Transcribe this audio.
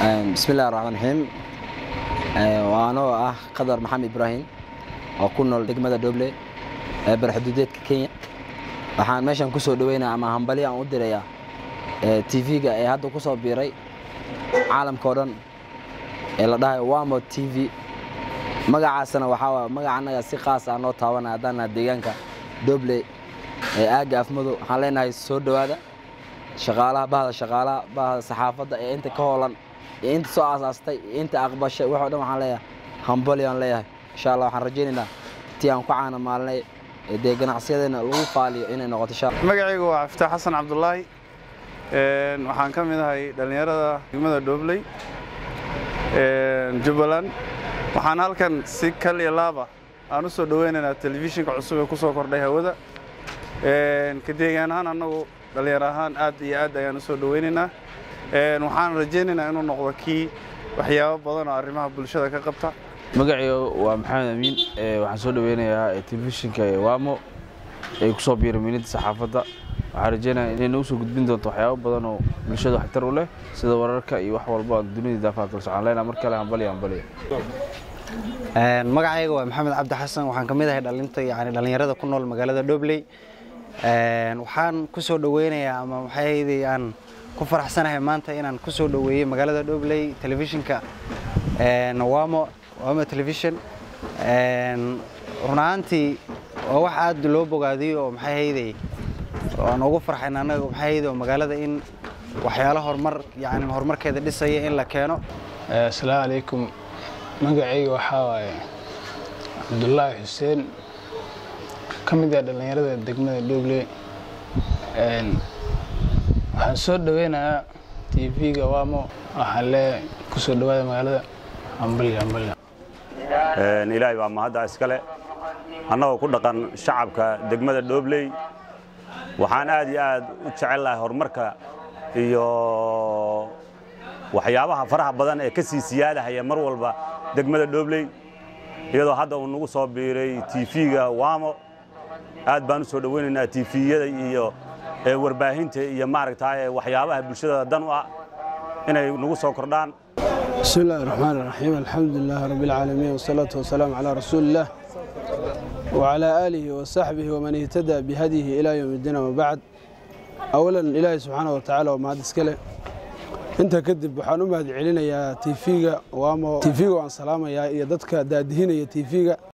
bismillahi raxmaan raxiim waanoo ah qadar maxamed ibraahim oo ku nool degmada dhoble ee barxuduudeedka kenya waxaan meeshan ku soo dhaweynaya ama hambali aan u dirayaa tv-ga ee hadda ku soo biiray caalamka oo dhan ee la dhahayo wamo t v magacaasna waxaa waay magaca annaga si qaas ah noo taabanaya haddaan naha deegaanka dhoble ee aagga afmado waxaan leenahay soo dhowaada shaqaalaha bahda shaqaalaha bahda saxaafadda ee inta ka hoolan iyo inta soo aasaastay iyo inta aqbashay waxoo dhan waxaan leeyahay hambali aan leeyahay insha allah waxaan rajaynaynaa tii aan ku caana maalinay ee dee ganacsiyadeena lagu faaliyo inay noqoto insha allah magacaygu waa caftaax xasan cabdulaahi waxaan ka mid ahay dhallinyarada degmada dhobley jubbaland waxaan halkan si kal iyo laaba aan u soo dhoweynaynaa telefishinka cusub ee ku soo kordhay hawada ka deegaan ahaan annagu dhallinyar ahaan aad iyo aad ayaan u soo dhoweynaynaa waxaan rajaynaynaa inuu noqdo kii waxyaabo badan oo arrimaha bulshada ka qabta magacayga waa maxamed amiin waxaan soo dhoweynayaa telefishinka wamo ay ku soo biiray miilinta saxaafadda waxaan rajeynaya inay nagu soo gudbin doonto waxyaabo badan oo bulshada waxtar u leh sida wararka iyo wax walba dunida daafaha kala socon leenaa mar kale hambaliya hambaliya magacayga waa maxamed cabdi xasan waxaan ka mid ahay dhalinta yani dhallinyarada ku nool magaalada dhobley waxaan ku soo dhoweynayaa ama waxaydi aan ku faraxsanahay maanta inaan ku soo dhoweeyey magaalada dhobley telefishinka wamo wamo television run ahaantii waa wax aad loo bogaadiyo oo maxay hayday aan ugu farxayn annaga maxay hayday oo magaalada in waxyaalo horumar yani horumarkeeda dhisaya in la keeno asalaamu calaykum magacayga waxaa waaye cabdulaahi xuseen ka mid ah dhallinyarada degmada dhoble waxaan soo dhoweynayaa t v-ga wamo waxaan leeyahay ku soo dhowaada magaalada hambalya hambalya ilaahay baa mahadda iskale annagoo ku dhaqan shacabka degmada dhobley waxaan aad iyo aad u jecel lahay horumarka iyo waxyaabaha faraha badan ee ka sii siyaadahaya mar walba degmada dhobley iyadoo hadda uu nagu soo biiray tv-ga wamo aad baan u soo dhoweynaynaa tifiyada iyo warbaahinta iyo maaragtaa waxyaabaha bulshada dan u ah inay nagu soo kordhaan بسم الله الرحمن الرحيم الحمد لله رب العالمين والصلاة والسلام على رسول الله وعلى آله وصحبه ومن اهتدى بهديه إلى يوم الدين وبعد أولا إلهي سبحانه وتعالى وما هذا انت كدب waxaan u mahad celinayaa TV-ga waamo TV-ga waan salaamayaa iyo dadka daadihinaya TV-ga